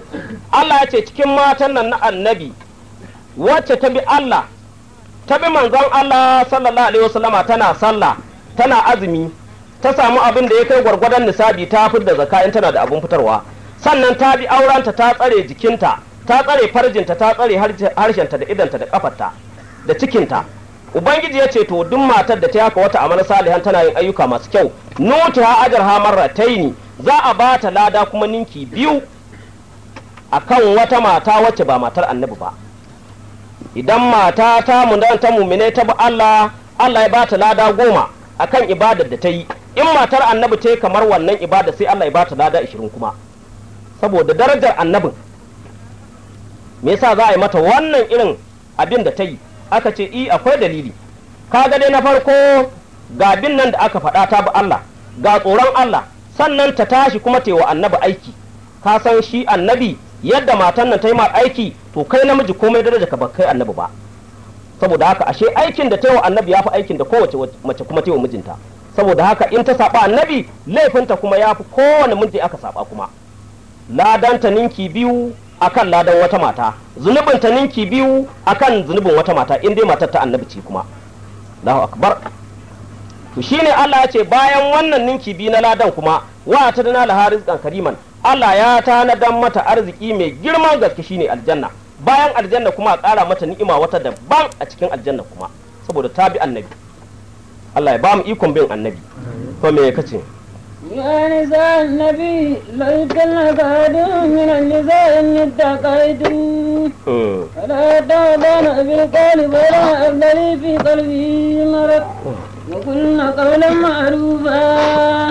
Allah ya ce cikin matan nan na annabi wacce ta bi Allah ta bi manzon Allah sallallahu alaihi wasallama tana sallah tana azumi ta samu abin da ya kai gwargwadon nisabi ta fi da zaka in tana da abin fitarwa sannan ta bi aurenta ta tsare jikinta ta tsare farjinta ta tsare harshenta da idanta da kafarta da cikinta ubangiji ya ce to duk matar da ta haka wata amana salihan tana yin ayyuka masu kyau nutu ha ajar ha marrataini za a ba ta lada kuma ninki biyu akan wata mata wacce ba matar annabi ba idan mata ta mundan ta mumine ta bi Allah Allah ya ba ta lada goma akan ibadar da ta yi in matar annabi ta yi kamar wannan ibada sai Allah ya ba ta lada ishirin kuma saboda darajar annabin me yasa za a yi mata wannan irin abin da ta yi aka ce i akwai dalili kaga dai na farko ga bin nan da aka faɗa ta bi Allah ga tsoron Allah sannan ta tashi kuma ta yi wa annabi aiki ka san shi annabi yadda matan nan ta yi ma aiki to kai namiji komai daraja ka ba kai annabi ba saboda haka ashe aikin da ta yi wa annabi ya fi aikin da kowace mace kuma ta yi wa mijinta saboda haka in ta saba annabi laifinta kuma ya fi kowane miji aka saba kuma ladanta ninki biyu akan ladan wata mata zunubin ta ninki biyu akan zunubin wata mata in dai matar ta annabi ce kuma Allahu akbar to shine Allah ya ce bayan wannan ninki biyu na ladan kuma wa ta dana la rizqan kariman Allah ya tanadan mata arziki mai girman gaske shine aljanna bayan aljanna kuma a ƙara mata ni'ima wata daban a cikin aljanna kuma saboda ta bi annabi Allah ya ba mu ikon bin annabi to me kace يا نساء النبي لا يكلك أحد من النساء إن اتقيتم فلا تعضن بالقول ولا أبدلي في قلبي مرض وقلن قولا معروفا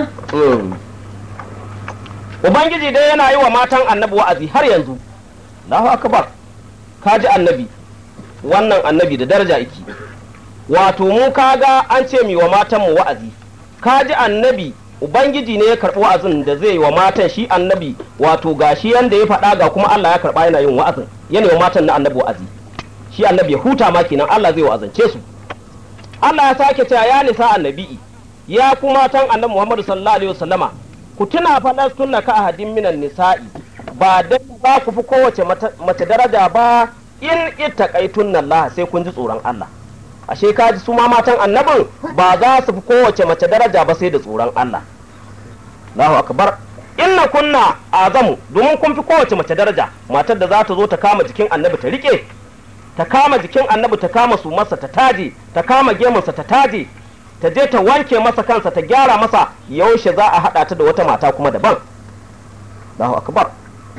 Ubangiji dai yana yi wa matan annabi wa'azi har yanzu, Allahu akbar ka ji annabi, wannan annabi da daraja iki, wato mu kaga an ce mi wa matanmu wa'azi, ka ji annabi Ubangiji ne ya karɓi wa'azin da zai yi wa matan shi annabi wato ga shi yanda ya faɗa ga kuma Allah ya karɓa yana yin wa'azin yana wa matan na annabi wa'azi shi annabi ya huta ma kenan Allah zai wa'azance su Allah ya sake cewa ya nisa annabi ya ku matan annabi Muhammadu sallallahu alaihi wasallama ku tuna faɗar sunna ka ahadin minan nisa'i ba dan za ku fi kowace mace daraja ba in ittaqaitun Allah sai kun ji tsoron Allah ashe ka ji su ma matan annabin ba za su fi kowace mace daraja ba sai da tsoron Allah Allahu akbar inna kunna azamu domin kun fi kowace mace daraja matar da za ta zo ta kama jikin annabi ta rike ta kama jikin annabi ta kama su masa ta taje ta kama gemunsa ta taje ta je ta wanke masa kansa ta gyara masa yaushe za a haɗa ta da wata mata kuma daban Allahu akbar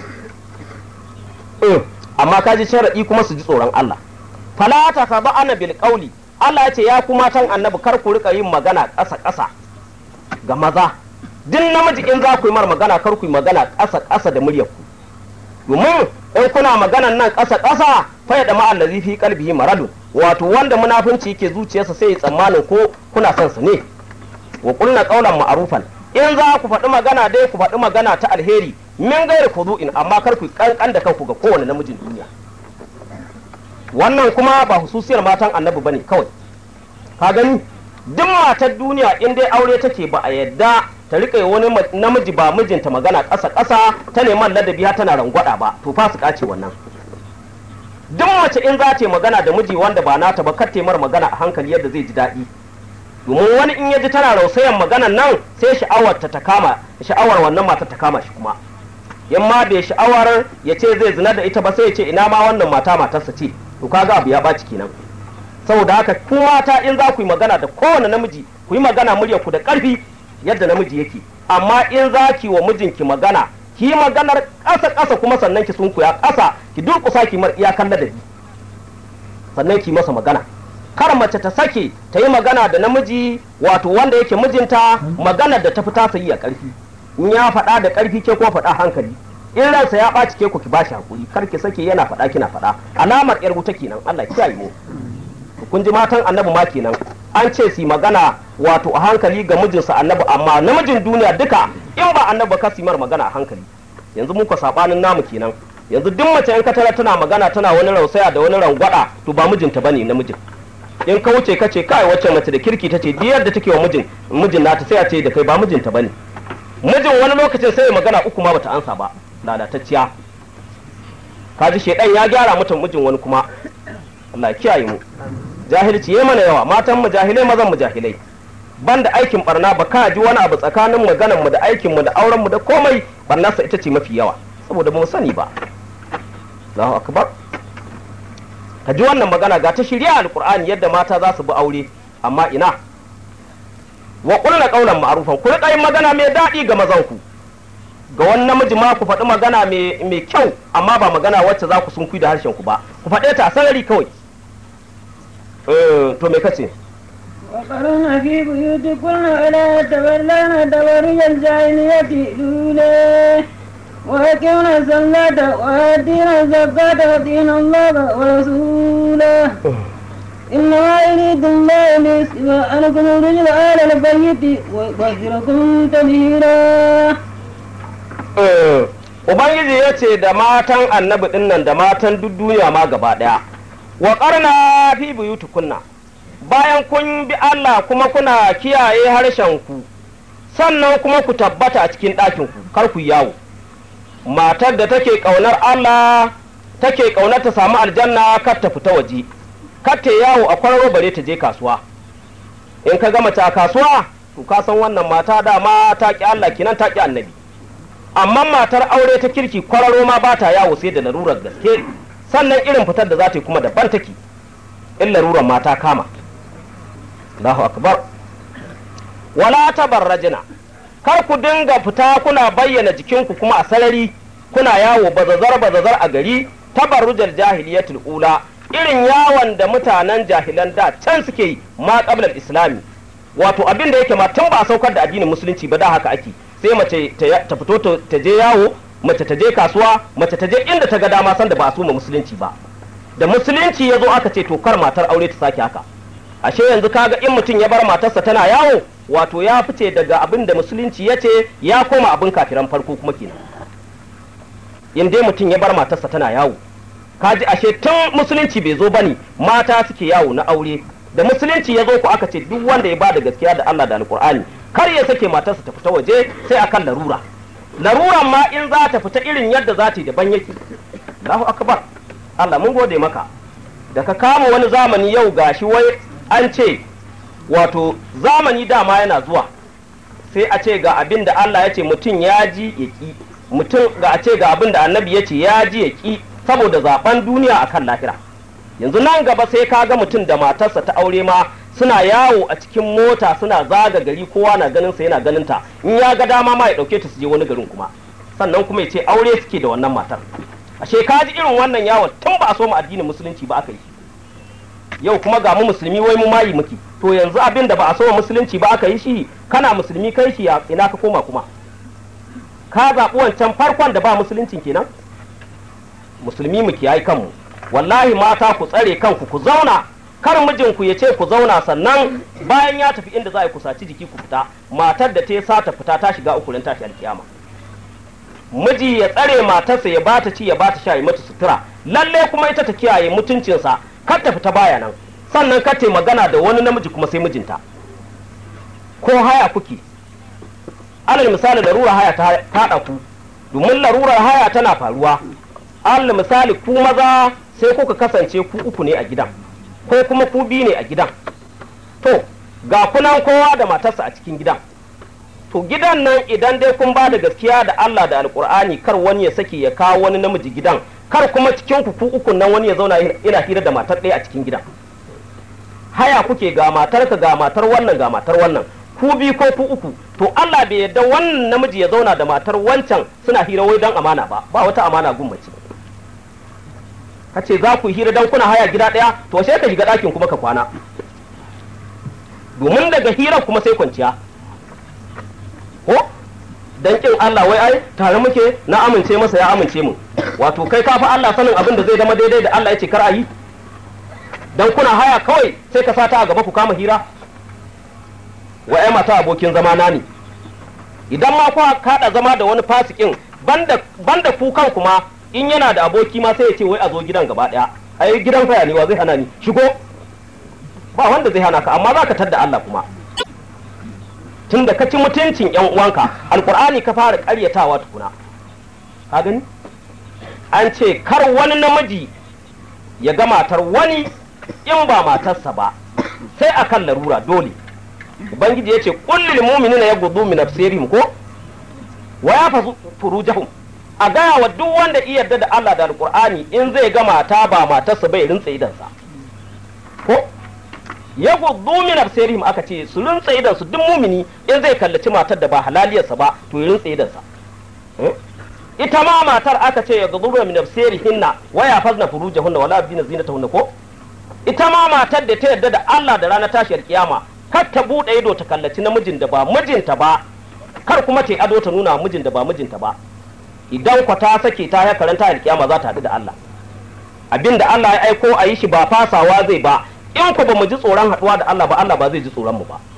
amma ka ji sharaɗi kuma su ji tsoron Allah fala ta ka ba ana bil qawli Allah ya ce ya ku matan annabi kar ku rika yin magana ƙasa ƙasa ga maza duk namiji in za ku yi mar magana kar ku yi magana ƙasa ƙasa da muryar ku domin in kuna maganan nan ƙasa ƙasa fa ya dama allazi fi qalbihi maradun wato wanda munafunci yake zuciyarsa sai ya tsammanin ko kuna son sa ne wa qulna qawlan ma'rufan in za ku faɗi magana dai ku faɗi magana ta alheri min gairi fudu'in amma kar ku kankan da kanku ga kowane namijin duniya wannan kuma ba hususiyar matan annabi bane kawai ka gani duk matar duniya in dai aure take ba a yadda ta rika wani namiji ba mijinta magana ƙasa ƙasa ta neman ladabi har tana rangwada ba to fa su kace wannan duk mace in za ta yi magana da miji wanda ba nata ba kar mar magana a hankali yadda zai ji daɗi domin wani in ya ji tana rausayan maganan nan sai sha'awar ta ta kama sha'awar wannan matar ta kama shi kuma in ma bai sha'awar ya ce zai zina da ita ba sai ya ce ina ma wannan mata matarsa ce to kaga abu ya ɓaci kenan saboda haka ku mata in za ku yi magana da kowane namiji ku yi magana muryar ku da ƙarfi yadda namiji yake amma in za ki wa mijinki magana ki yi maganar ƙasa ƙasa kuma sannan ki sunkuya ƙasa ki durƙusa ki mar iyakan ladabi sannan ki masa magana kar mace ta sake ta yi magana da namiji wato wanda yake mijinta magana da ta fi tasa yi a ƙarfi in ya faɗa da ƙarfi ke ko faɗa hankali in ransa ya ɓaci ke ku ki bashi hakuri kar ki sake yana faɗa kina faɗa alamar yar wuta kenan Allah kiyaye mu kun ji matan annabi ma kenan an ce su magana wato a hankali ga mijinsa annabi amma namijin duniya duka in ba annabi ka su mar magana a hankali yanzu muka sabanin namu kenan yanzu duk mace in ka tara tana magana tana wani rausaya da wani rangwada to ba mijinta bane namijin in ka wuce ka ce kai wacce mace da kirki tace duk yadda take wa mijin mijin nata sai a ce da kai ba mijinta bane mijin wani lokacin sai magana uku ma bata ansa ba lalatacciya kaji shedan ya gyara mutum mijin wani kuma Allah ya kiyaye mu jahilci yayi mana yawa matan mu jahilai mazan mu jahilai banda aikin barna ba ka ji wani abu tsakanin maganan mu da aikin mu da auren mu da komai barnarsa ita ce mafi yawa saboda ba mu sani ba Allahu akbar ka ji wannan magana ga ta shirya alqur'ani yadda mata za su bi aure amma ina wa qulna qawlan ma'rufan ku rika yin magana mai daɗi ga mazan ku ga wani namiji ma ku faɗi magana mai kyau amma ba magana wacce za ku sunkuyi da harshen ku ba ku faɗe ta a sarari kawai to me kace وقرن في بيوتكن ولا تبرلن تبرج الجاهلية الأولى وأقمنا الصلاة وآتينا الزكاة وأطيعنا الله ورسوله إنما يريد الله ليسلب عنكم الرجل آل البيت ويطهركم تطهيرا Ubangiji ya ce da matan annabi ɗinnan da matan duk duniya ma gaba ɗaya, wa ƙarna fi buyutukunna bayan kun bi Allah kuma kuna kiyaye harshenku, sannan kuma ku tabbata a cikin ɗakinku, kar ku yawo. Matar da take ƙaunar Allah take ƙaunar ta samu aljanna kar ta fita waje, kar ta yawo a kwararo bare ta je kasuwa. In ka gama ta kasuwa, to ka san wannan mata dama ta ƙi Allah kinan ta ƙi annabi. amma matar aure ta kirki kwararo ma ba ta yawo sai da larurar gaske sannan irin fitar da za ta yi kuma daban take in larurar mata kama Allahu akbar wala tabarrajina kar ku dinga fita kuna bayyana jikinku kuma a sarari kuna yawo bazazar bazazar a gari tabarrujal jahiliyatul ula irin yawon da mutanen jahilan da can suke yi ma qablal islami wato abin da yake ma tun ba a saukar da addinin musulunci ba da haka ake sai mace ta fito ta je yawo mace ta je kasuwa mace ta je inda ta ga dama san da ba a soma musulunci ba da musulunci ya zo aka ce to kar matar aure ta sake haka ashe yanzu kaga in mutum ya bar matarsa tana yawo wato ya fice daga abin da musulunci ya ce ya koma abin kafiran farko kuma kenan in dai mutum ya bar matarsa tana yawo kaji ashe tun musulunci bai zo bane mata suke yawo na aure da musulunci ya zo ku aka ce duk wanda ya ba da gaskiya da Allah da alkur'ani kar ya sake matarsa ta fita waje sai akan larura laruran ma in za ta fita irin yadda za ta yi daban yake Allahu akbar Allah mun gode maka da ka kama wani zamani yau gashi wai an ce wato zamani dama yana zuwa sai a ce ga abin da Allah ya ce mutum ya ji ya ki mutum ga a ce ga abin da annabi ya ce ya ji ya ki saboda zaben duniya akan lahira yanzu nan gaba sai ka ga mutum da matarsa ta aure ma suna yawo a cikin mota suna zaga gari kowa na ganin sa yana ganin ta in ya ga dama ma ya dauke ta su je wani garin kuma sannan kuma ya ce aure suke da wannan matar ashe ka ji irin wannan yawon tun ba a so mu addinin musulunci ba aka yi yau kuma ga mu musulmi wai mu mayi muke to yanzu abin da ba a so mu musulunci ba aka yi shi kana musulmi kai shi ina ka koma kuma ka zaɓi wancan farkon da ba musuluncin kenan musulmi mu kiyaye kanmu wallahi mata ku tsare kanku ku zauna kar mijinku ya ce ku zauna sannan bayan ya tafi inda za a yi kusaci jiki ku fita matar da ta yi sata fita ta shiga ukurin tashi alkiyama miji ya tsare matarsa ya bata ci ya bata sha ya mata sutura lalle kuma ita ta kiyaye mutuncinsa kar ta fita baya nan sannan kar ta magana da wani namiji kuma sai mijinta ko haya kuke alal misali larura haya ta haɗa ku domin larurar haya tana faruwa alal misali ku maza sai kuka kasance ku uku ne a gidan ko kuma ku biyu ne a gidan to ga kunan kowa da matarsa a cikin gidan to gidan nan idan dai kun ba da gaskiya da Allah da alkur'ani kar wani ya sake ya kawo wani namiji gidan kar kuma cikin ku ku uku nan wani ya zauna ina hira da matar ɗaya a cikin gidan haya kuke ga matarka ga matar wannan ga matar wannan ku biyu ko ku uku to Allah bai yarda wannan namiji ya zauna da matar wancan suna hira wai dan amana ba ba wata amana gun mace ka ce za ku yi hira dan kuna haya gida ɗaya to sai ka shiga ɗakin kuma ka kwana domin daga hirar kuma sai kwanciya ko dan kin Allah wai ai tare muke na amince masa ya amince mu wato kai ka fa Allah sanin abin da zai zama daidai da Allah ya ce kar a yi dan kuna haya kawai sai ka sata a gaba ku kama hira wa ai mata abokin zama na ne idan ma ku kada zama da wani fasikin banda banda ku kan kuma in yana da aboki ma sai ya ce wai a zo gidan gaba daya ai gidan faya ne wa zai hana ni shigo ba wanda zai hana ka amma za ka tadda Allah kuma tun da ka ci mutuncin yan uwanka alkur'ani ka fara karyatawa tukuna ka gani an ce kar wani namiji ya ga matar wani in ba matarsa ba sai akan larura dole ubangiji ya ce kullil mu'minina yaghuddu min absarihim ko wa yafazu furujahum a gaya wa duk wanda iya yarda da Allah da alqur'ani in zai ga mata ba matarsa bai rintsa idansa ko yaghuddu min absarihim aka ce su rintsa idansu duk mumini in zai kallaci matar da ba halaliyarsa ba to ya rintsa idansa ita ma matar aka ce yaghuddu min absarihinna wa yafazna furujahunna wala yabdina zinatahunna ko ita ma matar da ta yarda da Allah da ranar tashiyar kiyama kar ta bude ido ta kallaci namijin da ba mijinta ba kar kuma ta ado ta nuna mijin da ba mijinta ba idan kwa ta sake ta ya karanta alkiyama za ta haɗu da Allah abinda Allah ya aiko a yi shi ba fasawa zai ba in ku ba mu ji tsoron haɗuwa da Allah ba Allah ba zai ji tsoron mu ba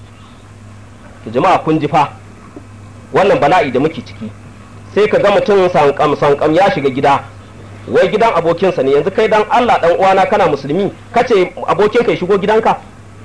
ki jama'a kun ji fa wannan bala'i da muke ciki sai ka ga mutum sankam sankam ya shiga gida wai gidan abokinsa ne yanzu kai dan Allah dan uwana kana musulmi kace abokin ka ya shigo gidanka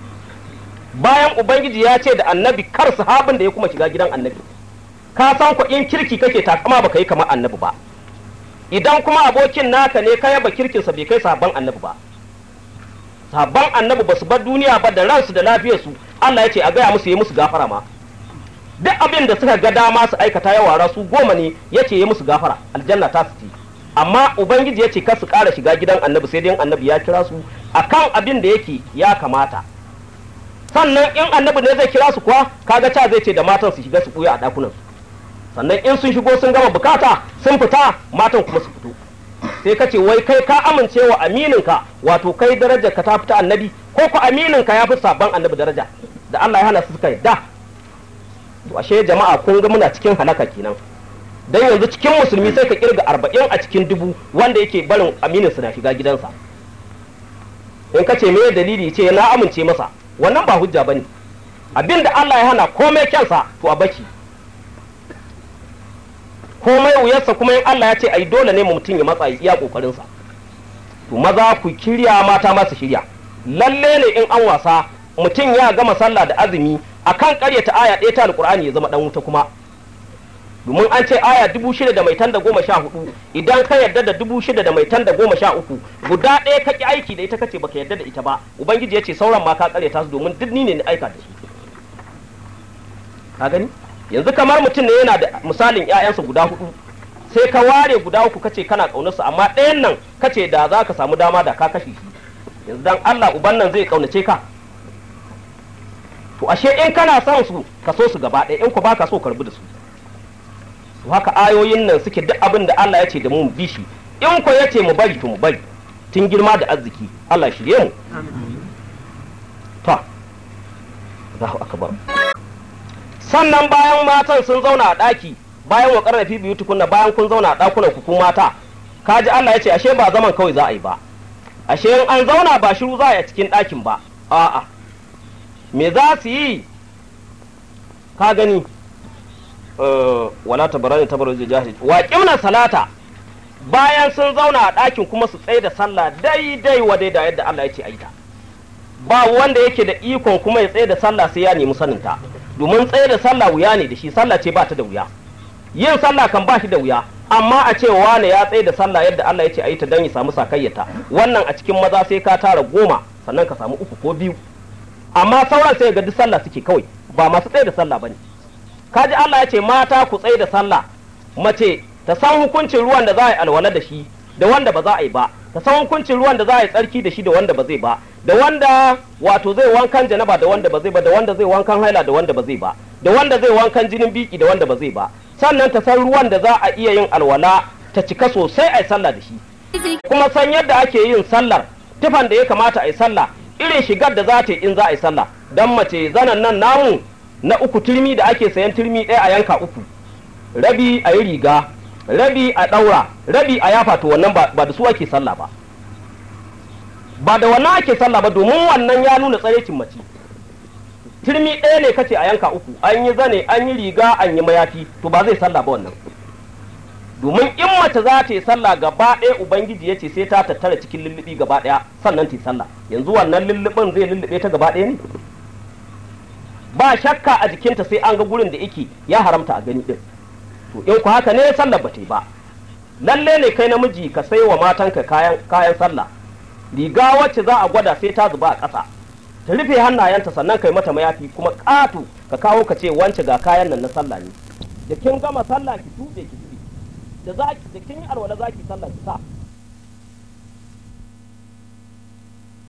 bayan ubangiji ya ce da annabi kar sahabin da ya kuma shiga gidan annabi ka san ku in kirki kake takama baka yi kamar annabi ba idan kuma abokin naka ne ka yaba kirkinsa bai kai sabon annabi ba sabon annabi ba su bar duniya ba da ransu da lafiyarsu Allah ya ce a gaya musu yi musu gafara ma duk abin da suka ga dama su aikata ya wara su goma ne ya ce yi musu gafara aljanna ta su ci amma ubangiji ya ce kar su ƙara shiga gidan annabi sai dai annabi ya kira su akan abin da yake ya kamata sannan in annabi ne zai kira su kuwa kaga ca zai ce da matan su shiga su ɓuya a ɗakunan su sannan in sun shigo sun gama bukata sun fita matan kuma su fito sai ka ce wai kai ka amince wa amininka wato kai darajar ka ta fita annabi ko ku amininka ya fi sabon annabi daraja da Allah ya hana su suka yadda to ashe jama'a kun ga muna cikin halaka kenan dan yanzu cikin musulmi sai ka kirga arba'in a cikin dubu wanda yake barin aminin su na shiga gidansa in ka ce me dalili ce na amince masa wannan ba hujja bane abinda Allah ya hana komai kyansa to a baki komai wuyarsa kuma in Allah ya ce ai dole ne mutum ya matsa iya kokarin sa to maza ku kirya mata masu shirya lalle ne in an wasa mutum ya gama sallah da azumi akan karyata aya ɗaya ta alqur'ani ya zama dan wuta kuma domin an ce aya dubu shida da mai tan da goma sha hudu idan ka yarda da dubu shida da mai tan da goma sha uku guda ɗaya ka ki aiki da ita kace baka yarda da ita ba ubangiji ya ce sauran ma ka karyata su domin duk ni ne na aika da su ka gani yanzu kamar mutum ne yana da misalin ƴaƴansa guda hudu sai ka ware guda uku kace kana ƙaunarsa amma ɗayan nan kace da za ka samu dama da ka kashe shi yanzu dan Allah uban nan zai ƙaunace ka to ashe in kana son su ka so su gaba ɗaya in ku baka so karbi da su to haka ayoyin nan suke duk abin da Allah ya ce da mu mu bi shi in ku ya ce mu bari to mu bari tun girma da arziki Allah shirye mu ta Allahu akbar sannan bayan matan sun zauna a ɗaki bayan wa ƙarfafi biyu tukunna bayan kun zauna a ɗakunan ku mata kaji Allah ya ce ashe ba zaman kawai za a yi ba ashe in an zauna ba shiru za a yi a cikin ɗakin ba a'a me za su yi ka gani wala tabarani tabarani jahil wa qimna salata bayan sun zauna a ɗakin kuma su tsaye da sallah daidai wa daidai yadda Allah ya ce aita ba wanda yake da ikon kuma ya tsaye da sallah sai ya nemi saninta domin tsaye da sallah wuya ne da shi sallah ce ba ta da wuya yin sallah kan ba shi da wuya amma a ce wane ya tsaye da sallah yadda Allah ya ce ayi ta dan ya samu sakayyata wannan a cikin maza sai ka tara goma sannan ka samu uku ko biyu amma sauran sai ga duk sallah suke kawai ba masu tsaye da sallah bane kaji Allah ya ce mata ku tsaye da sallah mace ta san hukuncin ruwan da za a yi alwala da shi da wanda ba za a yi ba ta san hukuncin ruwan da za a yi tsarki da shi da wanda ba zai ba da wanda wato zai wankan janaba da wanda ba zai ba da wanda zai wankan haila da wanda ba zai ba da wanda zai wankan jinin biki da wanda ba zai ba sannan ta san ruwan da za a iya yin alwala ta cika sosai a yi sallah da shi kuma san yadda ake yin sallar tufan da ya kamata a yi sallah irin shigar da za ta yi in za a yi sallah dan mace zanan nan namu na uku turmi da ake sayan turmi ɗaya a yanka uku rabi a yi riga rabi a ɗaura rabi a yafa to wannan ba da su ake sallah ba ba da wannan ake sallah ba domin wannan ya nuna tsarecin mace turmi ɗaya ne kace a yanka uku an yi zane an yi riga an yi mayafi to ba zai sallah ba wannan domin in mace za ta yi sallah gaba ɗaya ubangiji ya ce sai ta tattara cikin lullubi gaba ɗaya sannan ta yi sallah yanzu wannan lullubin zai lullube ta gaba ɗaya ne ba shakka a jikinta sai an ga gurin da yake ya haramta a gani din to in ku haka ne sallar ba ta yi ba lalle ne kai namiji ka sai wa matanka kayan kayan sallah riga wacce za a gwada sai ta zuba a ƙasa ta rufe hannayenta sannan kai mata mayafi kuma ƙato ka kawo ka ce wance ga kayan nan na sallah ne da kin gama sallah ki tuɓe ki tuɓe da za da kin yi alwala za ki sallah ki sa